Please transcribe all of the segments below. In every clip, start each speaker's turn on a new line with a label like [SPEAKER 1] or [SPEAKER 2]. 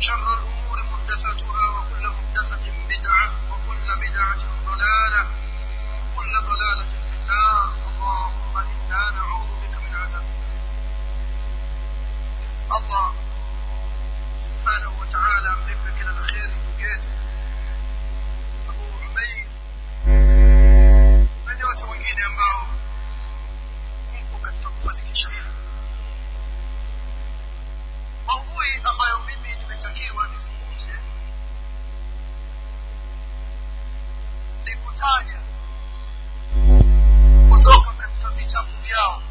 [SPEAKER 1] شر الأمور محدثاتها وكل محدثة بدعة وكل بدعة ضلالة وكل ضلالة في النار اللهم إنا نعوذ بك من عذاب الله سبحانه وتعالى أملك كلا الخير وجيت أبو عبيد na nyote wengine ambao mko katika kufanikisha hili maudhui ambayo mimi nimetakiwa nizungumze ni kutaja kutoka katika vitabu vyao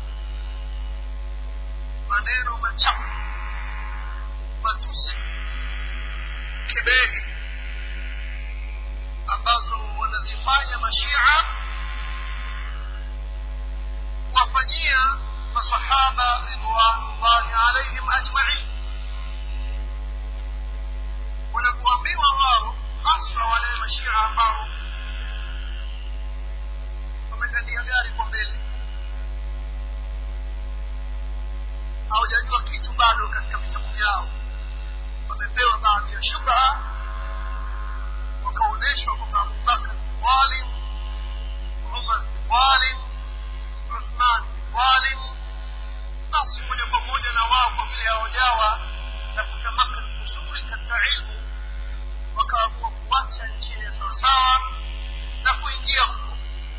[SPEAKER 1] maneno machafu matusi kebeli ambazo wanazifanya mashia kuwafanyia masahaba ridwanullahi alaihim ajmain wanapoambiwa wao hasa wale mashia ambao wamegania gari kwa mbele hawajajua kitu bado katika vitabu vyao wamepewa baadhi ya shubha wakaonyeshwa kwamba abubakar ni dhalim umar ni dhalim uthman ni dhalim basi moja kwa moja na wao kwa vile hawajawa na kutamaka vizuri katika ilmu wakaamua kuacha njia ya sawasawa na kuingia huko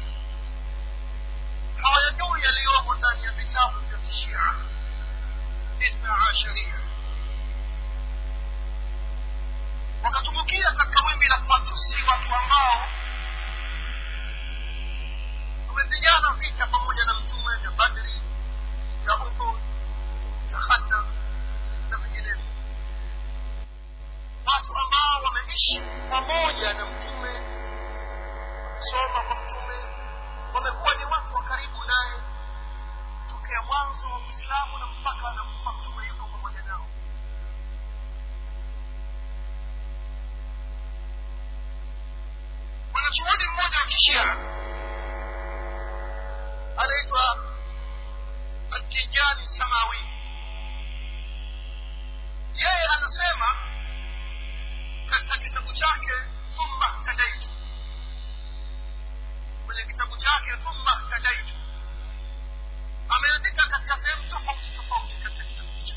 [SPEAKER 1] hawayajui yaliyomo ndani ya vitabu vya kishia ithna asharia wakatumbukia katika wimbi la kuwatusi watu ambao wamepigana vita pamoja na mtume vya badri vya uhud vya khandaq na vinginevyo watu ambao wameishi pamoja na mtume wamesoma kwa mtume wamekuwa ni watu wa karibu naye tokea mwanzo wa uislamu na mpaka anakufa mtume yuko pamoja nao mwanachuoni mmoja wa kishia anaitwa atijani samawi yeye anasema katika kitabu chake thumma htadaitu kwenye kitabu chake thumma htadaitu ameandika katika sehemu tofauti tofauti katika kitabu hicho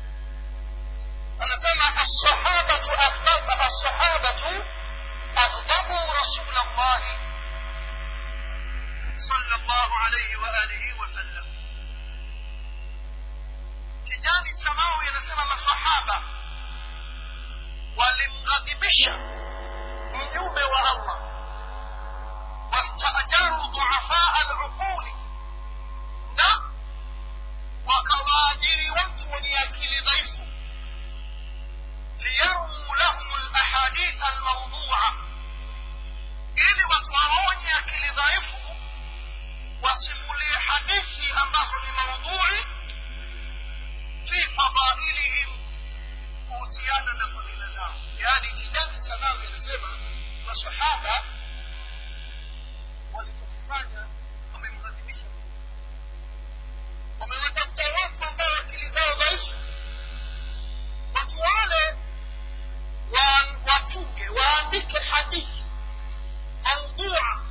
[SPEAKER 1] anasema assahabatu ahbaba assahabatu aghdabuu rasul llahi صلى الله عليه وآله وسلم tijani samawi anasema masahaba walimghadhibisha mjumbe wa allah wastajaru duafaa aluquli na wakawaajiri watu wenye akili dhaifu liyarmuu lahum lahaditha almaudua ili watu waonye akili dhaifu wasimulie hadithi ambazo ni maudhui fi fadailihim kuhusiana na fadhila zao yaani kijani sanawi anasema masahaba walichokifanya wamemghadhibisha wamewatafuta watu ambao akili zao dhaifu watu wale watunge waandike hadithi maudhua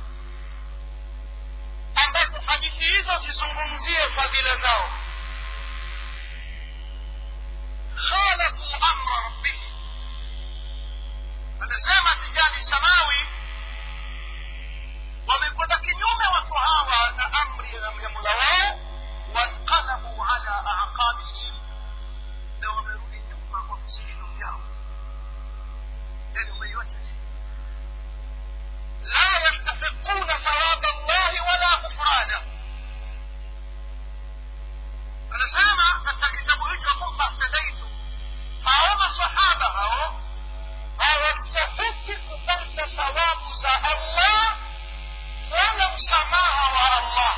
[SPEAKER 1] ambapo hadithi hizo zizungumzie fadhila zao khalafu amra rabbihim anasema tijani samawi wamekwenda kinyume watu hawa na amri ya mula wao wanqalabu ala aqabihim na wamerudi nyuma kwa visigino vyao yani umeiwacha la yastahiquna thawaba llahi wala kufranahu anasema katika kitabu hicho thumma htadaitu hao masahaba hao hawastahiki kupata thawabu za allah wala msamaha wa allah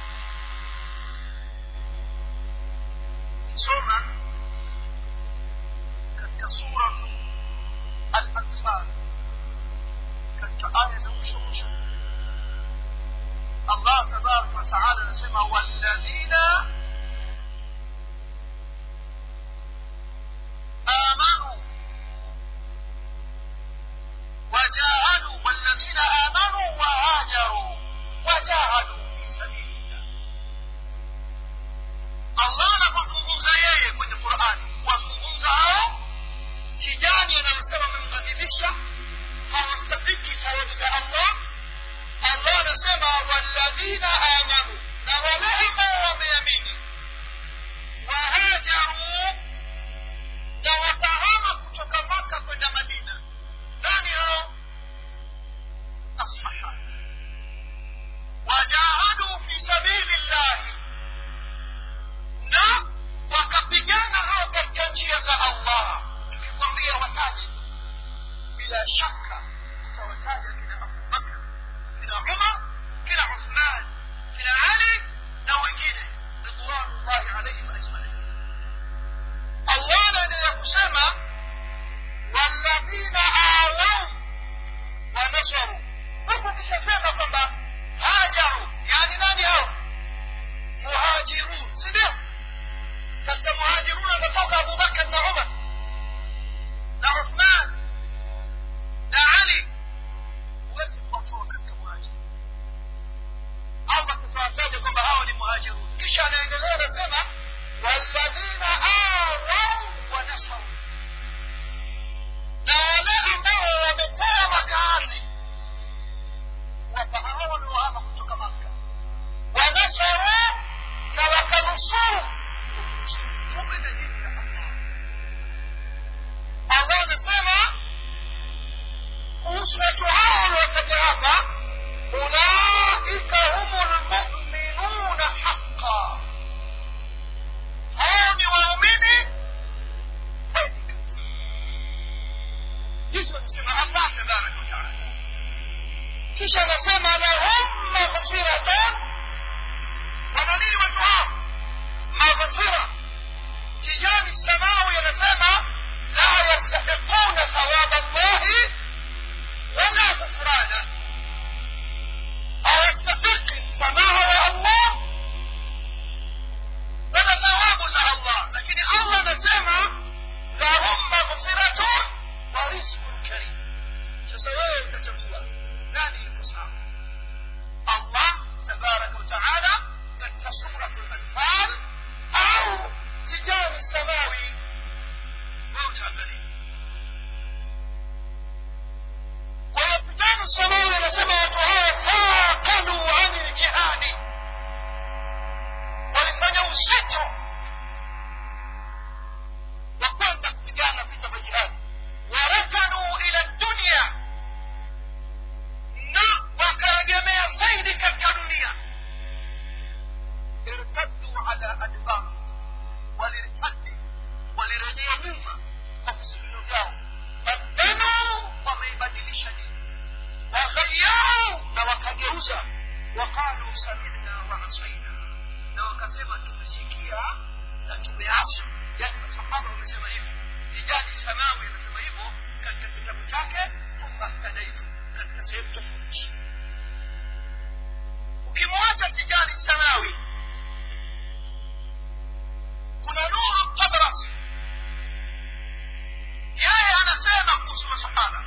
[SPEAKER 1] soma katika suratu al-anfal katika aya za mwisho mwisho tabaraka wataala
[SPEAKER 2] kisha anasema lahum maghfiratun
[SPEAKER 1] wana nini watu hao
[SPEAKER 2] maghfira kijani samawi anasema la yastahiquna thawaba llahi wala ghufrana hawastahiki msamaha wa allah wala thawabu za allah lakini allah anasema lahum maghfiratun wa rizqun karim sasa wewe utachagua nani yuko sawa allah tabaraka wataala katika suratu lanfal au tijani samawi
[SPEAKER 1] wewe utaangalia
[SPEAKER 2] kwa hiyo tijani samawi anasema watu hawa faqalu ani ljihadi walifanya uzito wa kwenda kupigana vita vya jihadi warakanu ila dunia na wakaegemea zaidi katika dunia irtaddu ala adbar walirtaddi walirejea nyuma kwa visigino vyao badanu wameibadilisha dini waghayau na wakageuza waqalu samina wa asaina
[SPEAKER 1] na wakasema tumesikia na tumeasi yani masahaba wamesema hivyo tijani samawi amesema hivyo katika kitabu chake thumma htadaitu katika sehemu tofauti
[SPEAKER 2] ukimwacha tijani samawi kuna nuru tabras yeye anasema kuhusu masahaba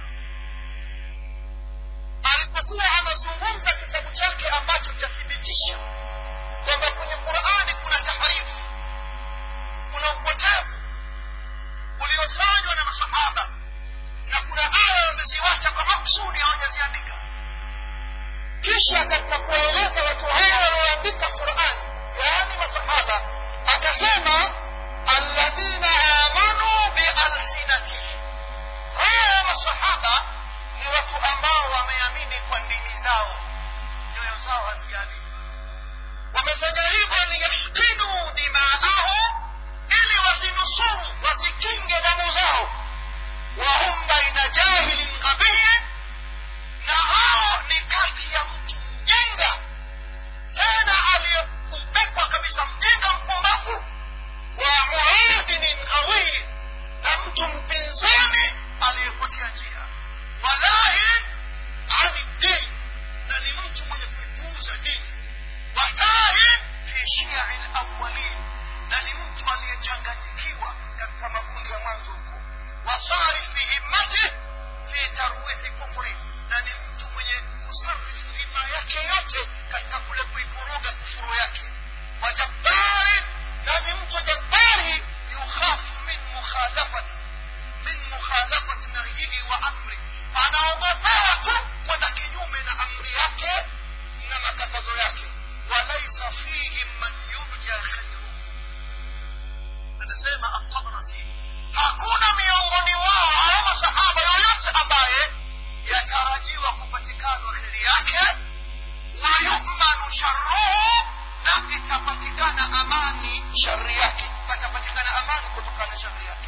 [SPEAKER 2] alipokuwa anazungumza kitabu chake ambacho chathibitisha kwamba kwenye qurani kuna taharifu kuna upotevu uliofanywa na masahaba na kuna aya wameziwacha kwa maksudi hawajaziandika kisha katika kuwaeleza watu hawa walioandika quran yaani masahaba akasema alladhina amanu bialsinatihim hawa masahaba ni watu ambao wameamini kwa ndimi zao nyoyo zao haziamini wamefanya hivyo liyahkinu dimaahum ili wasinusuru wasikinge damu zao wahum baina jahilin qabihin na hao ni kati ya mtu mjinga tena aliyekupekwa kabisa mjinga mpumbavu wa muadinin qawii na mtu mpinzani aliyepotea njia walahin ani dini na ni mtu mwenye kuipuuza dini watahin fi shiai lawalin na ni mtu aliyechanganyikiwa katika makundi ya mwanzo huko wasarifi himmati fi tarwihi kufri na ni mtu mwenye kusarifu hima yake yote katika kule kuivuruga kufuru yake wajabbarin na ni mtu jabbari yukhafu min mukhalafati min mukhalafati nahyihi wa amri anaogopewa tu kwenda kinyume na amri yake na makatazo yake walaisa fihim man yurja khairuhu anasema atabrasi hakuna miongoni wao hao masahaba yoyote ambaye yatarajiwa kupatikana kheri yake wayumanu sharruhu na itapatikana amani shari yake patapatikana amani kutokana na shari yake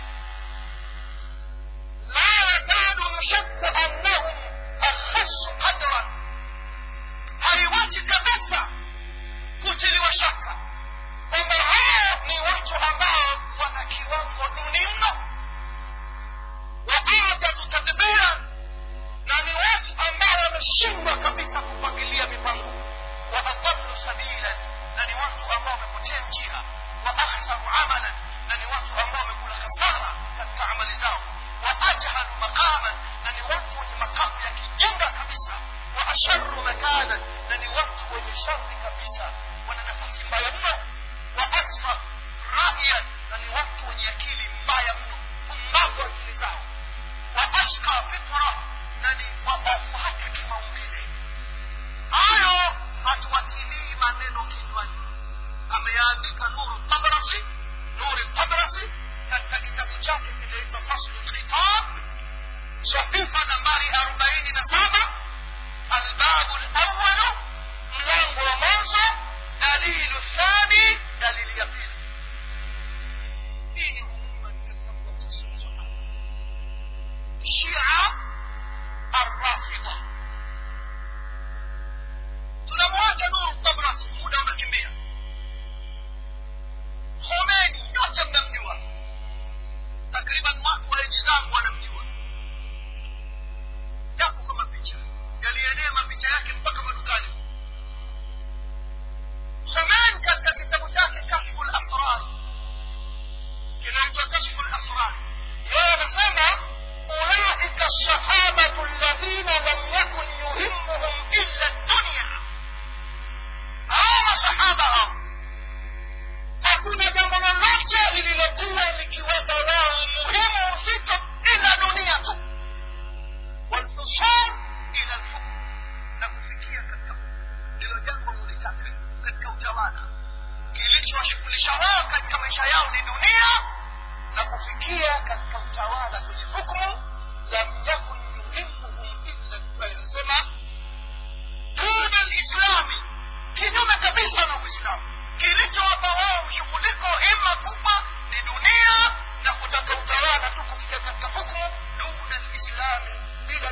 [SPEAKER 2] la yakadu yushakku annahum akhasu qadran haiwachi kabisa kutiliwa shaka kwamba hao ni watu ambao wana kiwango duni mno waadazu tadbira na ni watu ambao wameshindwa kabisa kupangilia mipango wa adallu sabila na ni watu ambao wamepotea njia wa akhsaru amalan na ni watu ambao wamekula hasara katika amali zao wa ajhalu maqaman na ni watu wenye makamu ya kijinga kabisa wa asharu makanan na ni watu wenye shari kabisa wana nafasi mbaya mno wa aksa rayan na ni watu wenye akili mbaya mno pumbavu akili zao wa ashqa fitra na ni waofu hata kimaumbile hayo hatuwatilii maneno kinywani ameyaandika nuru tabrasi nuri tabrasi katika kitabu chake kinaitwa faslu lkhitab sahifa nambari arobaini na saba albabu lawalu mlango wa mwanzo dalilu thani dalili ya pili hii ni umuhimu katika kuwatisha masahaba shia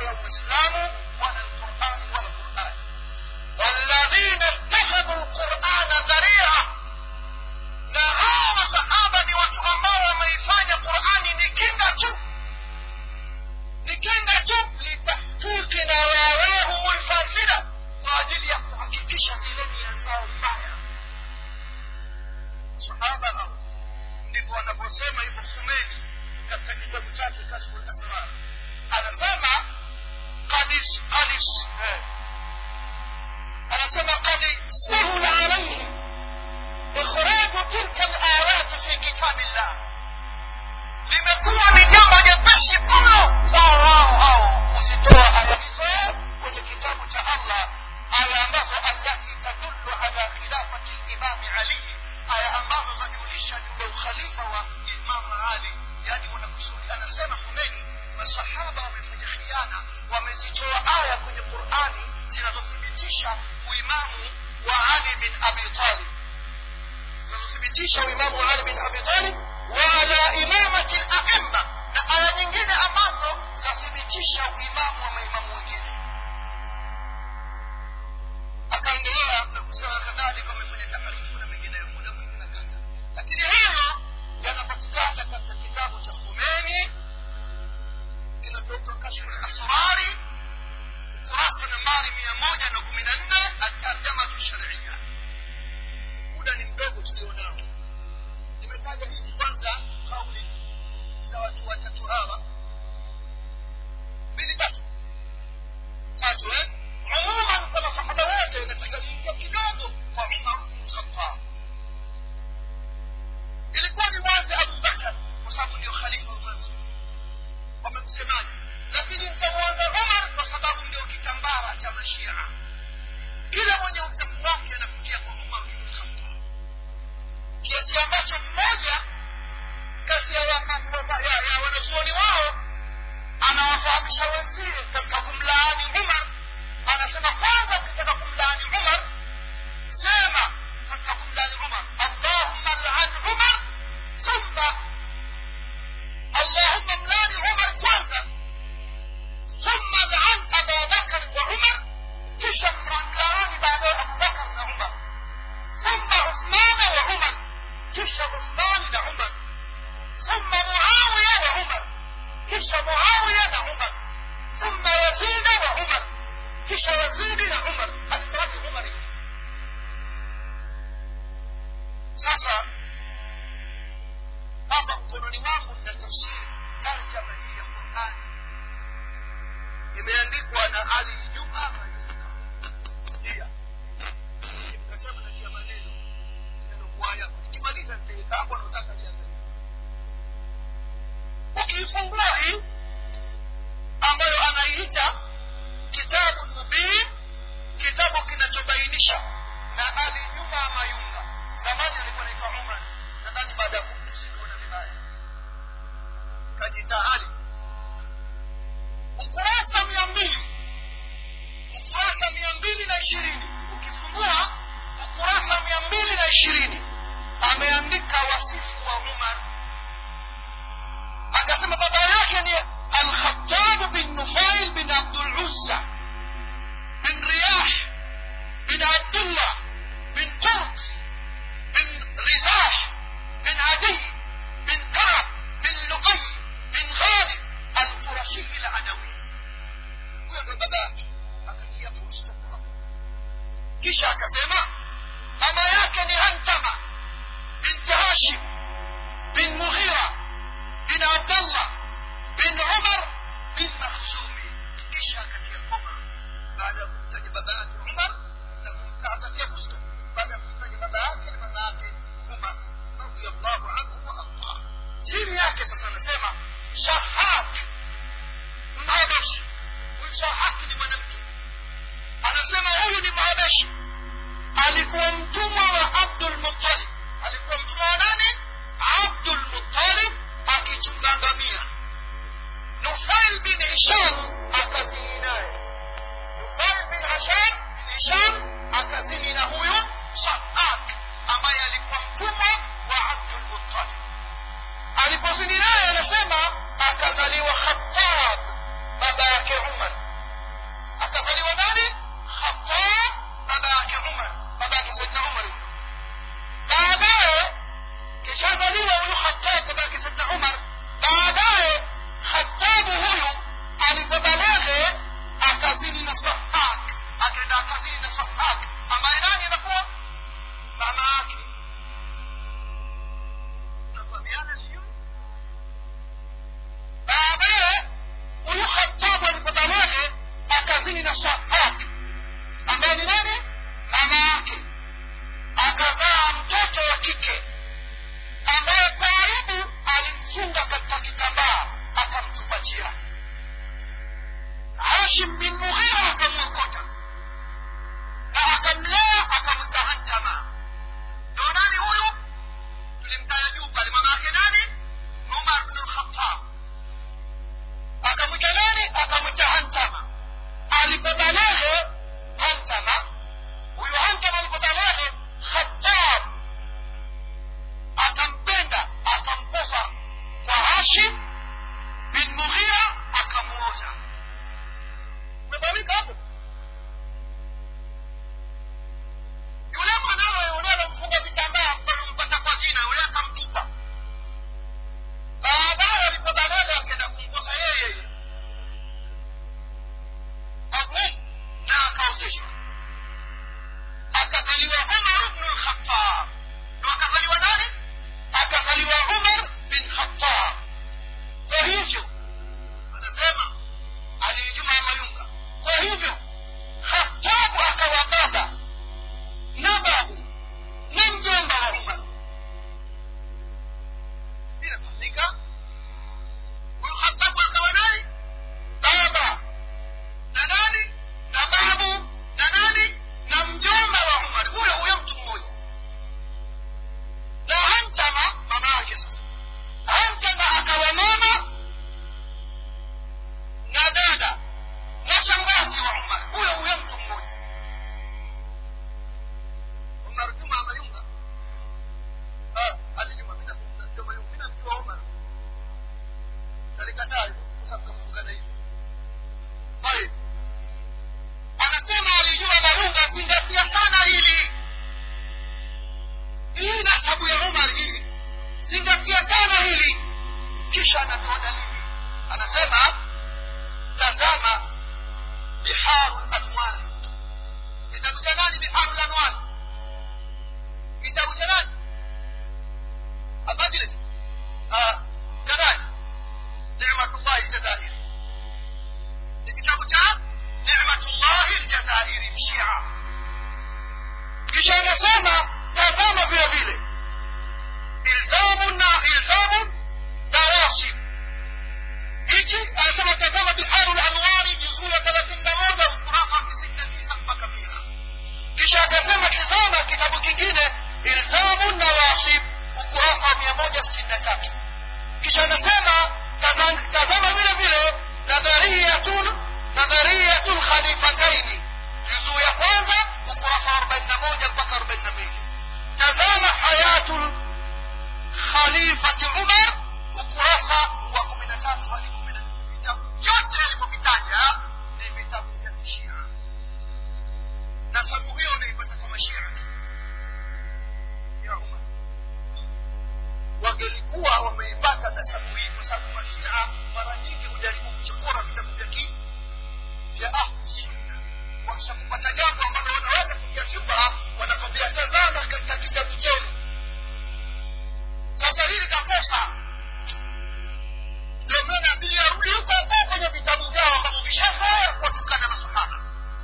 [SPEAKER 2] ya uislamu wala lqurani wala qurani walladhina ittakhadhu lqurana dharia na hawa masahaba ni watu ambao wameifanya qurani ni kinga tu ni kinga tu litahqiqi nawawahum lfasida kwa ajili ya kuhakikisha zile nia zao mbaya sahaba hao ndivyo wanavyosema hivyo khumeni katika kitabu chake kashfu lasrar anasema qadis qadis eh. anasema qad sahula alaihim ikhraju tilka alayat fi kitabillah limekuwa ni jambo jepesi mno lao wao hao kuzitoa aya hizo kwenye kitabu cha allah aya ambazo allati tadullu ala khilafati limami ali aya ambazo zajulisha juu ya ukhalifa wa imamu ali yani wanakusudi anasema kumeni masahaba wamefanya khiana wamezitoa aya kwenye qurani zinazothibitisha uimamu wa ali bin abi talib zinazothibitisha uimamu wa ali bin abi talib wa ala imamati laima na aya nyingine ambazo zathibitisha uimamu wa maimamu wengine akaendelea na kusema kadhalika wamefanya taharifu na mengineyo muda mwingi na kata lakini hilo yanapatikana katika kitabu cha khumeni kinachoitwa kashfu lasrari ukurasa nambari mia moja na kumi na nne atarjamatu sharia muda ni mdogo tulionao nimetaja hizi kwanza kauli za watu watatu hawa mbili tatu tatu eh umuman kwa masahaba wote nataka niingia kidogo kwa umar bnu khatab ilikuwa ni wazi abu bakar kwa sababu ndio khalifa wa mwanzo wamemsemaji lakini mtamwanza umar kwa sababu ndio kitambara cha mashia kila mwenye uchafu wake anafikia kwa umar bnu khatab kiasi ambacho mmoja kati ya wanazuoni wao anawafahamisha wenzie katika kumlaani umar anasema kwanza ukitaka kumlaani umar sema katika kumlaani umar allahumma lan umar thumma allahumma mlani umar kwanza thumma lan aba bakar wa umar kisha mlaani baadaye abubakar na umar thumma uthmana wa umar kisha uthmani na umar ثم معاوية وعمر كش معاوية وعمر ثم يزيد وعمر كش يزيد وعمر المراد عمر sasa hapa mkononi wangu nina tafsiri tarjama hii ya qurani imeandikwa na ali juma mayunga dia nikasema natia maneno nenokuaya nikimaliza nitaweka hapo nautaka liangalia ukiifungua hii ambayo anaiita kitabu mubin kitabu kinachobainisha na ali nyuma mayunga zamani alikuwa naitwa umar nadhani baada ya kumtusikona vibaya kajita ali ukurasa mia mbili ukurasa mia mbili na ishirini ukifungua ukurasa mia mbili na ishirini ameandika wasifu wa umar akasema baba yake ni alkhatab bin nufail bin abduluzza bin riyah bin abdullah bin turk bin rizah bin adi bin kab bin luqay bin ghalib alqurashi aladawi huyo ndo baba yake akatia fullstop hapo kisha akasema mama yake ni hantama binti hashim bin mughira bin abdallah bin umar bin makhzumi kisha akatia koma baada ya kumtaja baba yake umar na akatia fusto baada ya kumtaja baba yake na mama yake umar radiallahu anhu wa ardah chini yake sasa anasema shahak mhabeshi huyu shahaki ni mwanamke anasema huyu ni mhabeshi alikuwa mtumwa wa abdul muttalib alikuwa mtumwa wa nani abdul muttalib akichunga ngamia nufail bin hisham akazini naye nufail bin hasham hisham akazini na huyu shahak ambaye alikuwa mtumwa wa abdul muttalib alipozini naye anasema akazaliwa khatab baba yake umar nayo kamfungana hivi طيب anasema alijua mayunga zingatia sana hili hii nasabu ya umar hii zingatia sana hili kisha anatoa dalili anasema tazama biharu lanwar kitabu cha nani biharu lanwar kitabu cha nani abajlis cha nani nimatullahi ljazairi ni kitabu cha nimatullahi ljazairi mshia kisha anasema tazama vile vile ilzamu na ilzamu nawasib hichi anasema tazama biharu lanwari juzuu ya thelathini na moja ukurasa wa tisini na tisa mpaka mia kisha akasema tizama kitabu kingine ilzamu nawasib ukurasa wa mia moja sitini na tatu kisha anasema tazam- tazama vile vile nadhariyatun nadhariyatu lkhalifataini juzuu ya kwanza ukurasa wa arobaini na moja mpaka arobaini na mbili tazama hayatu khalifati umar ukurasa wa kumi na tatu hadi kumi na nne vitabu vyote alivyovitaja ni vitabu vya kishia nasabu hiyo unaipata kwa mashia tu ya umar wangelikuwa wameipata nasabu hii kwa sababu mashia mara nyingi hujaribu kuchokora vitabu vya ki vya ahlu sunna wakisha kupata jambo ambalo wanaweza kuja shubha wanakwambia tazama katika kitabu chenu sasa hili kakosa ndio maana biliyarudi huko huko kwenye vitabu vyao ambavyo vishazoea kuwatukana masahaba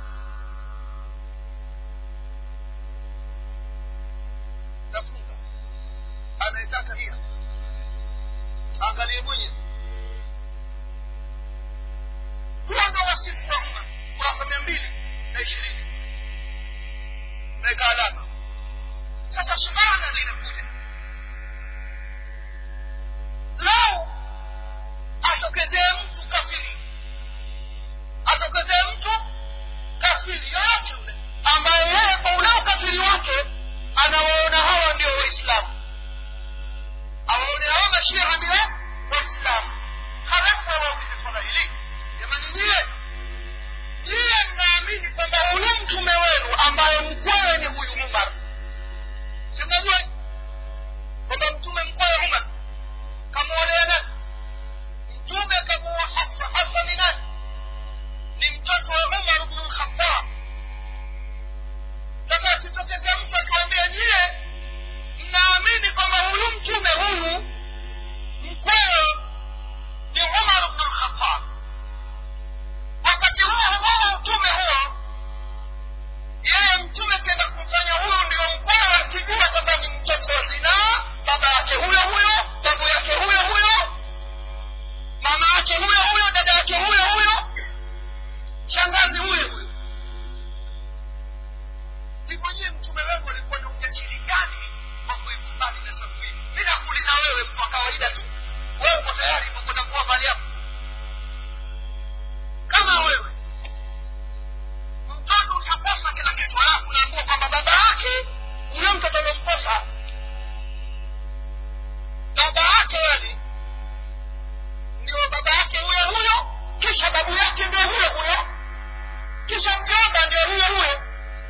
[SPEAKER 2] nafunga anayetaka hiya angalie mwenyewe huwa ndo wasifu wa umma kurasa mia mbili na ishirini meka alama sasa suala linakuja lau atokezee mtu kafiri atokezee mtu kafiri yoyote yule ambaye yeye kwa ule ukafiri wake anawaona hawa ndio waislamu awaone hawa mashia ndio waislamu halafu awaulize swala hili jamani nyie nyie mnaamini kwamba huyu mtume wenu ambaye mkwewe ni huyu umar si mnajua kwamba mtume mkwewe umar kamwolea nani mtume kamuoa hafsa hafsa ni nani ni mtoto wa umar bnu lkhatab sasa akitokezea mtu akiwambia nyie mnaamini kwamba huyu mtume huyu mkwewe ni umar bnu lkhatab wakati huo huo mtume huo yeye mtume kenda kumfanya huyo ndio mkwewe akijua kwamba ni mtoto wa zinaa baba yake huyo huyo babu yake huyo huyo mama yake huyo huyo dada yake huyo huyo shangazi huyo huyo hivyo nyie mtume wenu alikuwa na ujasiri gani wa kuikubali nasabu hii mi nakuuliza wewe mtu wa kawaida tu wewe uko tayari ukwenda kuwa mali yako kama wewe mtoto ushaposa kila kitu halafu naambua kwamba baba yake huyo mtoto alomposa baba yake yani ndio baba yake huyo huyo kisha babu yake ndio huyo huyo kisha mjomba ndio huyo huyo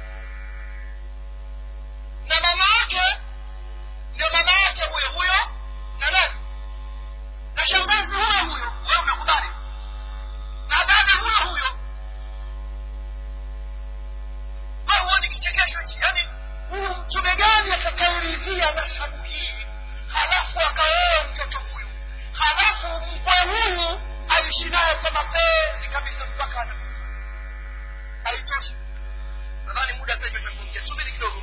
[SPEAKER 2] na mama yake ndio mama yake huyo huyo na nani na shangazi huyo huyo wewe unakubali na dada huyo huyo wewe huoni kichekesho hichi yaani huyu mtume gani atakairidhia nasabu hii halafu akaoa mtoto huyu halafu mkwe huyu aishi naye kwa mapenzi kabisa mpaka anakufa haitoshi nadhani muda sasa hivi tumekuingia subiri kidogo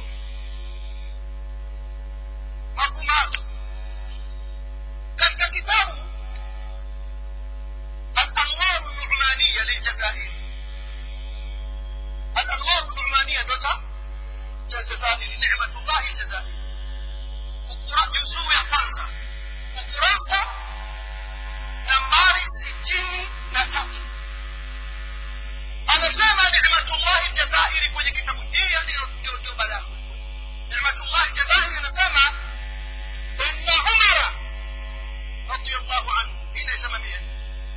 [SPEAKER 2] mafumato katika kitabu الأنوار النعمانية للجزائر الأنوار النعمانية دوتا جزائر نعمة الله الجزائر ukura juzuu ya kwanza ukurasa nambari sitini na tatu anasema nimatullahi ljazairi kwenye kitabu hiyo ndio ndio balagha nimatullahi ljazairi anasema inna umara radiallahu anhu hii naisema mie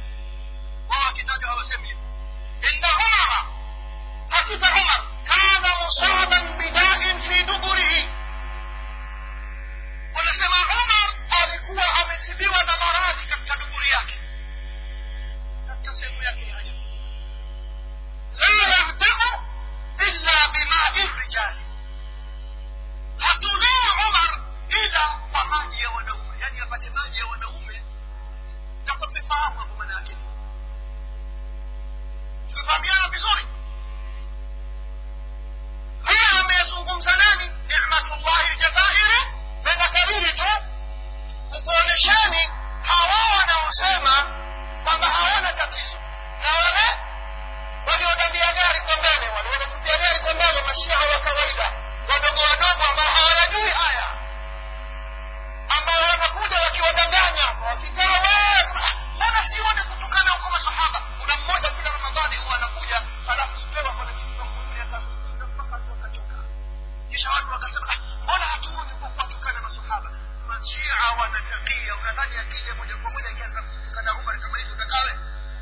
[SPEAKER 2] tunafahamiana vizuri haya ameyazungumza nani nicmatullahi ljazairi penda kariri tu kukuonyesheni hawa wanaosema kwamba hawana tatizo na wale waliodandia gari kwa mbele wale waliotupia gari kwa mbele mashia wa kawaida wadogo wadogo ambao hawayajui haya ambao wanakuja wakiwadanganya wakikaa "Wee, mbona sione kutukana huko masahaba kuna mmoja kila ramadhani huwa anakuja halafu spewa kwenye kifungulia akazungumza mpaka watu wakachoka kisha watu wakasema "Ah, mbona hatuoni kwa kuwatukana masahaba mashia wanatakia unadhani akija moja kwa moja akianza kutukana umar kama hizo utakawe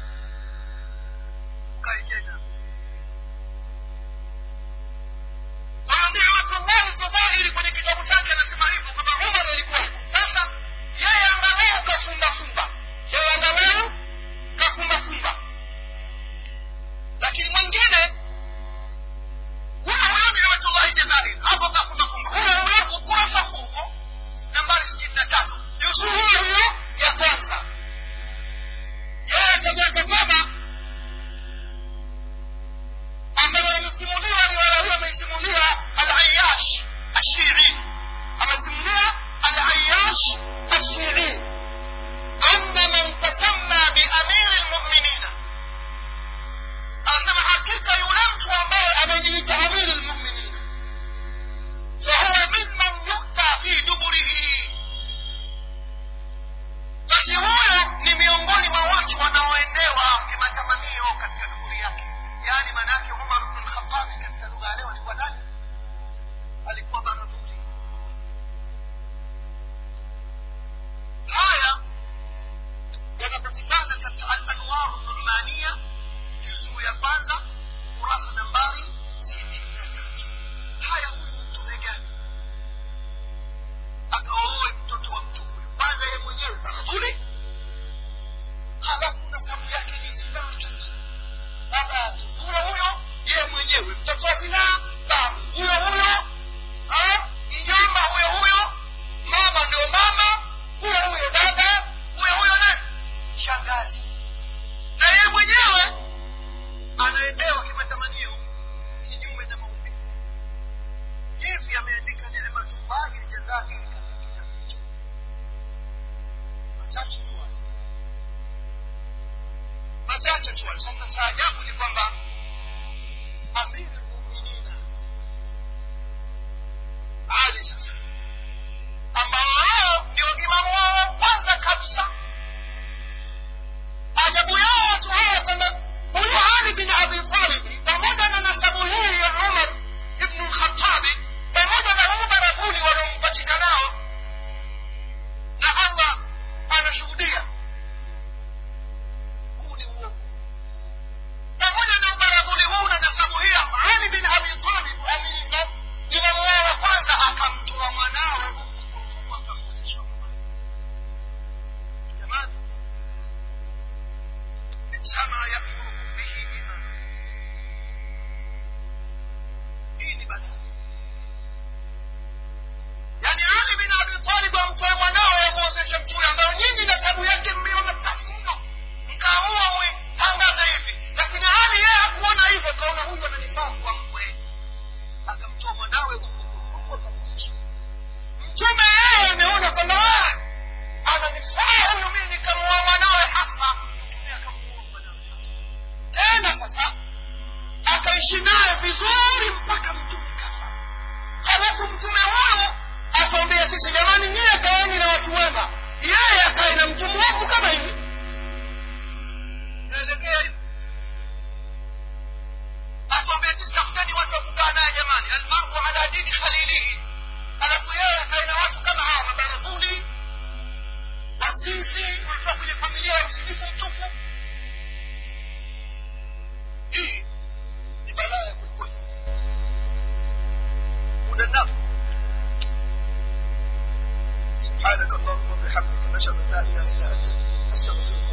[SPEAKER 2] ukae tena Ni'matullahi Jazairi kwenye kitabu chake anasema hivyo kwamba Umar alikuwa hivyo. Sasa yeye angalau kafumba fumba, yeye angalau kafumba fumba, lakini mwingine huyo huyo Ni'matullahi Jazairi hapo kafumba fumba, huyo huyo ukurasa huo nambari sitini na tatu juzuu hiyo hiyo ya kwanza, yeye akaja akasema ambayo amesimuliwa riwaya hiyo ameisimulia al-Ayyash Ashiri amesimulia al-Ayyash Ashiri anna man tasamma bi amiri al-mu'minina anasema hakika yule mtu ambaye amejiita amiri al-mu'minina fahuwa mimman yukta fi duburihi basi huyo ni miongoni mwa watu wanaoendewa kimatamanio katika duburi yake yaani maanaake umar bnu lkhatabi katika lugha ya leo alikuwa nani alikuwa barazuli haya yanapatikana katika alanwaru nurmania juzuu ya kwanza kurasa nambari sitini na tatu haya huyu mtume gani akaoe mtoto wa mtu huyu kwanza ye mwenyewe barazuli halafu nasabu yake ni zinaa baba huyo huyo yeye mwenyewe mtoto wa zinaa babu huyo huyo ah, mjomba huyo huyo mama ndio mama huyo huyo dada huyo huyo nani shangazi na yeye mwenyewe anaendewa kimatamanio kinyume na maumbile jinsi ameandika neematullahi ljazakiri katika kitabu hicho machache tu hayo machache tu hayo. sasa cha ajabu ni kwamba amiri lmuminina ali sasa ambao wao ndio imamu wao wa kwanza kabisa ajabu yao watu hawa kwamba huyu ali bin abi talibi pamoja na nasabu hii ya umar ibnu lkhatabi pamoja na huu barakuli waliompatikanao na allah anashuhudia huu ni uongo pamoja na ubaradhuli huu na nasabu hii ali bin abi talib amina imamu wao wa kwanza akamtoa mwanawe huku kulsumu akamwezesha umar jamani sama yamurukum bihi iman hii ni balaa yaani ali bin abi talib amtoe mwanawe amwozeshe mtume ambayo nyinyi nasabu yake mmeona chafu mno mkaamua mwitangaze hivi lakini ali yeye hakuona hivyo kaona huyu ananifaa kuwa mkwe akamtoa mwanawe hukukufuku akamwozesha mtume yeye ameona kwamba "Ah, ananifaa huyu mii nikamuoa mwanawe hasa mtume akamuoa mwanawe hasa tena sasa akaishi naye vizuri mpaka mtume kafa halafu mtume huyo akawambia sisi jamani nyie kaeni na watu wema yeye akae na mtu mwovu kama hivi naelekea hivi atuambia sisi tafuteni watu wa kukaa naye jamani almaru ala dini khalilihi alafu yeye akae na watu kama hawa mabarazuli wazinzi walitoka kwenye familia ya usilifu mtupu hii ni balaa ya kwelikweli muda nafu سبحانك اللهم وبحمدك نشهد ان لا اله الا انت نستغفرك